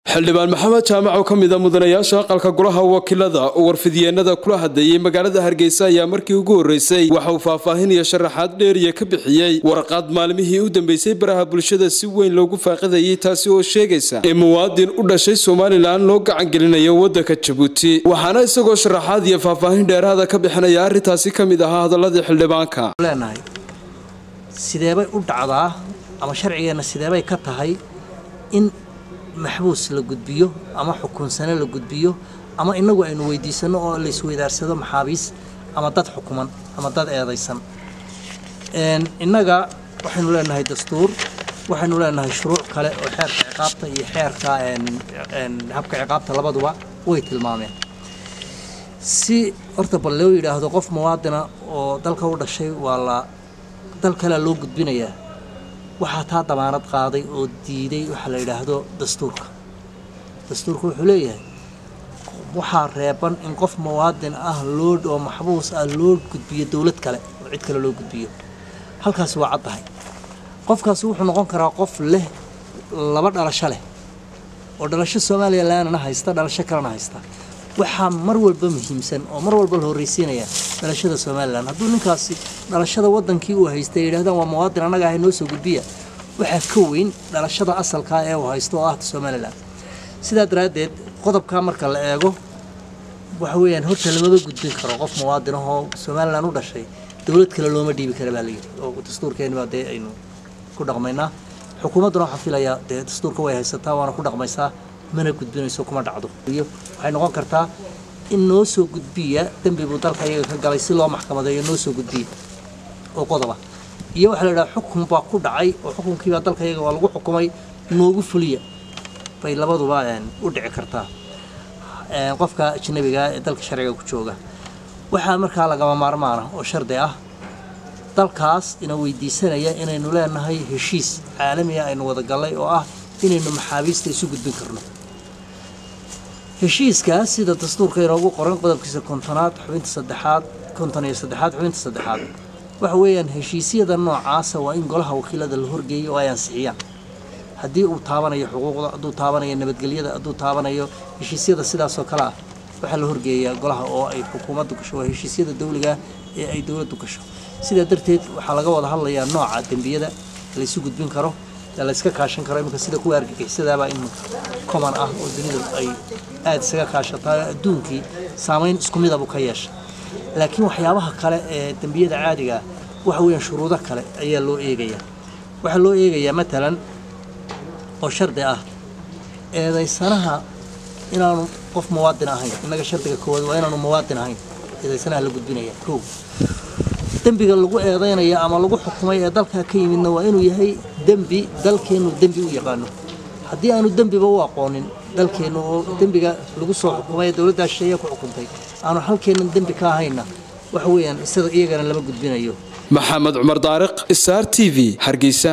xildhibaan maxamed jaamac oo ka mid a mudanayaasha aqalka golaha wakiilada oo warfidyeennada kula hadlayay magaalada hargeysa ayaa markii ugu horreysay waxa uu faahfaahin iyo sharaxaad dheeriya ka bixiyey warqad maalmihii u dambeysay baraha bulshada si weyn loogu faaqidayay taasi oo sheegaysa in muwaadin u dhashay somalilan loo gacangelinayo waddanka jabuuti waxaana isagoo sharaxaad iyo faahfaahin dheeraada ka bixinaya arrintaasi ka mid ahaa hadaladii xildhibaanka leenahay sideebay u dhacdaa ama sharcigeenna sideebay ka tahay in maxbuus la gudbiyo ama xukunsane la gudbiyo ama inagu aynu weydiisano oo la isweydaarsado maxaabiis ama dad xukuman ama dad eedaysan innaga waxaynu leenahay dastuur waxaynu leenahay shuruuc kale oo xeerka ciqaabta iyo xeerka habka ciqaabta labaduba way tilmaameen si horta bal loo yidhaahdo qof muwaadina oo dalka u dhashay waa la dal kalea loo gudbinayaa waxaa taa damaanad qaaday oo diiday waxaa la yidhaahdo dastuurka dastuurka wuxuu leeyahay waxaa reeban in qof muwaadin ah loo oo maxbuus ah loo gudbiyo dowlad kale oo cid kale loo gudbiyo halkaasi waa caddahay qofkaasi wuxuu noqon karaa qof leh laba dhalasho leh oo dhalasho somalilanna haysta dhalasho kalena haysta waxaa mar walba muhiimsan oo mar walba la horreysiinaya dhalashada somalilan hadduu ninkaasi dhalashada wadankii uu haystay yidhahdaan waa muwaadin annaga ahay noo soo gudbiya waxaa ka weyn dhalashada asalkaa ee uu haysto oo ah somalilan sidaa daraaddeed qodobkaa marka la eego waxa weeyaan horta lamaba gudbin karo qof muwaadin ahoo somalilan u dhashay dowlad kale looma dhiibi kara baa layidhi oo dastuurkeenibaa dee aynu ku dhaqmaynaa xukuumadduna waxaa filayaa dee dastuurka way haysataa waana ku dhaqmaysaa mana gudbinayso kuma dhacdo waxay noqon kartaa in noo soo gudbiya dembi buu dalka iyaga ka galay si loo maxkamadeeyo noo soo gudbiya oo qodoba iyo waxaa la yidhaha xukun baa ku dhacay oo xukunkiibaa dalka iyaga waa lagu xukumay noogu fuliya bay labaduba u dhici kartaa qofka ajnabiga ee dalka sharciga ku jooga waxaa markaa lagama maarmaana oo shardi ah dalkaas ina weydiisanaya inaynu leenahay heshiis caalamiga aynu wada gallay oo ah inaynu maxaabiista isu gudbin karno heshiiskaas sida dastuurka inoogu qoran qodobkiisa kontonaad xubinta saddexaad konton iyo saddexaad xubinta saddexaad waxa weeyaan heshiisyada noocaasa waa in golaha wakiilada la horgeeyo oo ay ansixiyaan haddii uu taabanayo xuquuqda hadduu taabanayo nabadgelyada hadduu taabanayo heshiisyada sidaasoo kale ah waxaa la horgeeyaa golaha oo ay xukuumaddu gasho waa heshiisyada dawliga ee ay dowladdu gasho sidaa darteed waxaa laga wada hadlayaa nooca dembiyada laysu gudbin karo layska kaashan karo iminka sida kuwa argagixisadaabaa in common ah oo dunidu ay aada isaga kaashataa adduunkii saamayn isku midabu ka yeesha laakiin waxyaabaha kale ee dembiyada caadigaa waxa weeyaan shuruudo kale ayaa loo eegayaa waxaa loo eegayaa matalan oo shardi ah eedaysanaha inaanu qof muwaadin ahayn innaga shardiga koowaad waa inaanu muwaadin ahayn eedaysanaha la gudbinaya kow dembiga lagu eedaynaya ama lagu xukumay ee dalkaa ka yimidna waa inuu yahay dembi dalkeennu dembi u yaqaano haddii aanu dembiba u aqoonin dalkeennu oo dembiga lagu soo xukumay ee dowladdaa shisheeye ku xukuntay aanu halkeennan dembi ka ahayna waxa weeyaan isaga iyagana lama gudbinayo maxamed cumar daariq star t v hargeysa